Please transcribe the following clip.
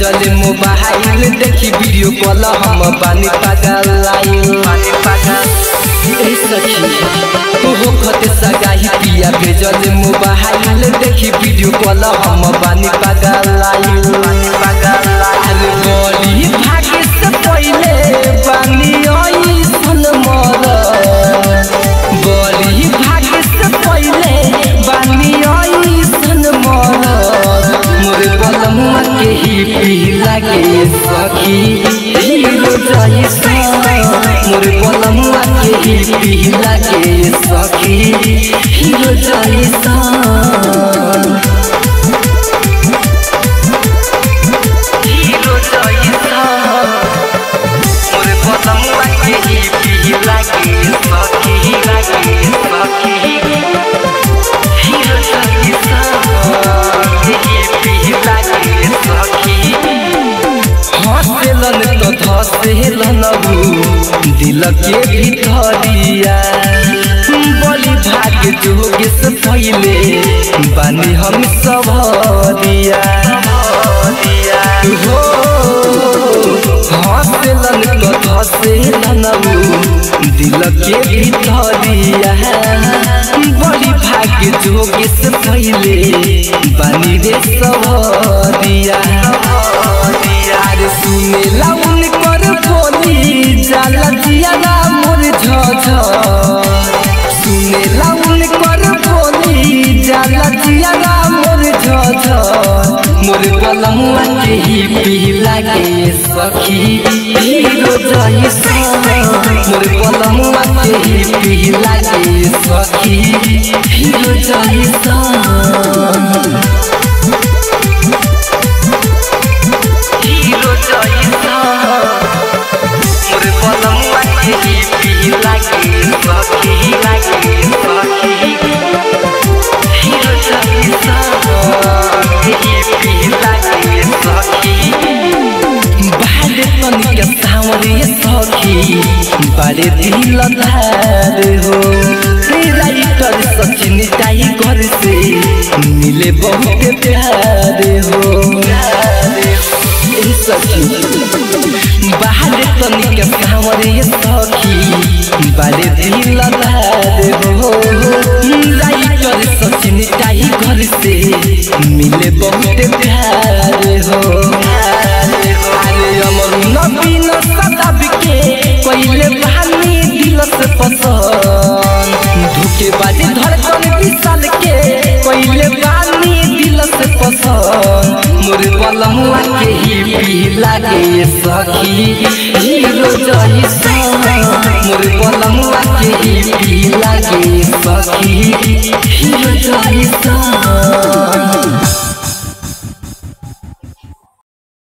भेजल मोबाइल देखी video call हम बानी पागल आइल बानी पागल ए सखी ओहो खते सगाही पिया भेजल मोबाइल देखी वीडियो कॉल हम बानी पागल आइल बानी पागल आइल बोली भागे से पहिले बानी आई सन मर बोली भागे से पहिले बानी आई सन मर मोरे बलमुआ के ही पी लागे सखी हीरो जैसा मोरे बलमुआ के ही पी लागे सखी हीरो जैसा हीरो जैसा मोरे बलमुआ के ही पी लागे सखी लागे सखी हीरो जैसा ही पी लागे सखी हंसेलन तो धसेलन दिल के भितरिया बलि भाग्य जोगे से पहले बानी हम सब दिया हो हंसेलन तो धसेलन दिल के भितरिया बलि भाग्य जोगे से पहले बानी रे सब दिया अरे सुनेला उनकर बोली जाला जियाला मोर झझ सुनेला उनकर बोली जाला जियाला मोर झझ मोर कलमुआ के ही पी लागे सखी हीरो जैसा मोर कलमुआ के ही पी लागे सखी हीरो जैसा हीरो जैसा मोरे बलमुआ के ही पी लागे सखी लागे सखी हीरो जैसा के ही पी लागे सखी बाहर तनिक सावरे सखी बड़े दिल धार हो राइटर सचिन टाइगर से मिले बहुत प्यार हो ए सखी बाहर तनिक सावरे सखी बड़े दिल धार हो राइटर सचिन टाइगर से मिले बहुत प्यार हो अरे अमर नवीन सदाब के पहले बहानी दिल से पसंद धोखे बाजे धड़कन विशाल के पहले बहानी दिल से पसंद मोरे बलमुआ के ही पी लागे सखी हीरो जैसा